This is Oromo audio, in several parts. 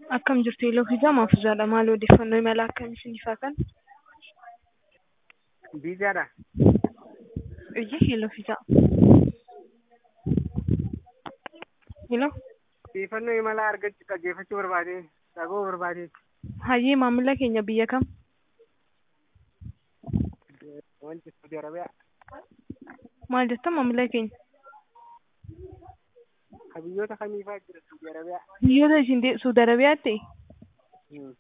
Akkam jirtu Eeloo fi Jamaa fi Jaala maal odeeffannoo imala akkamii isiniif haa kennu? Biizaadha. Iyyi Eeloo fi Jamaa. Eeloo Odeeffannoo imala argachuu dhaggeeffachuu barbaade dhaga'uu barbaade hayyee maamila keenya biyya kam? wanti Saudi Arabiyaa Maal jettan maamila keenya? ka biyyoota kamiifaa jira Saudi Arabiyaa. Biyyoota isin de- Suudi Arabiyaatti Hmm.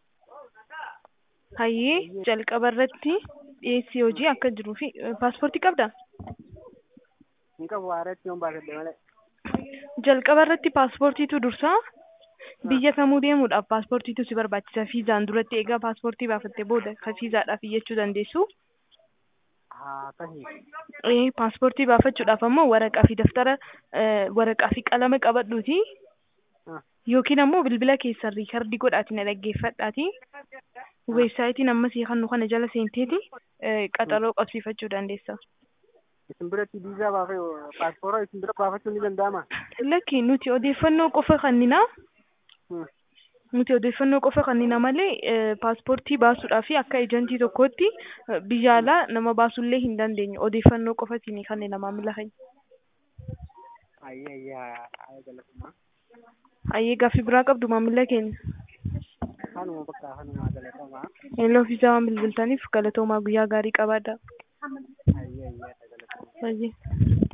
hayyee jalqaba irratti dhiyeessii hojii akka jiruu fi paaspoortii qabdaa? Hin qabu haaratti yoon baasadhe malee. Jalqaba irratti paaspoortiitu dursaa biyya kamuu deemuudhaaf paaspoortiitu si barbaachisa fiizaan duratti eegaa paaspoortii baafattee booda ka fiizaadhaaf iyyachuu dandeessu. Haa tahi. Ee, paaspoortii baafachuudhaaf ammoo waraqaa fi daftara eh, waraqaa fi qalama qabadhuuti Ah. yookiin ammoo bilbila keessan riikardii godhaati na dhaggeeffadhaati weebsaayitiin ammas kan nu kana jala seenteeti eh, qaxaroo qabsiifachuu dandeessa. Isin biratti biizaa baafee paaspoora isin bira baafachuun ni danda'ama? Lakki nuti odeeffannoo qofa kannina Hmm. nuti odeeffannoo qofa kannina malee eh, paaspoortii baasuudhaa fi akka ejantii tokkootti eh, biyya alaa nama baasuullee hin dandeenyu odeeffannoo qofatiin kannina maamila keenya. Ayyee ayyee haa galatuma. Hayyee gaaffii biraa qabdu maamila keenya. Kanuma bakka kanuma galatama. Eeloo fi Jamaa bilbiltaniif galatoomaa guyyaa gaarii qabaadhaa. Ayyee ayyee haa galatuma. Hayyee.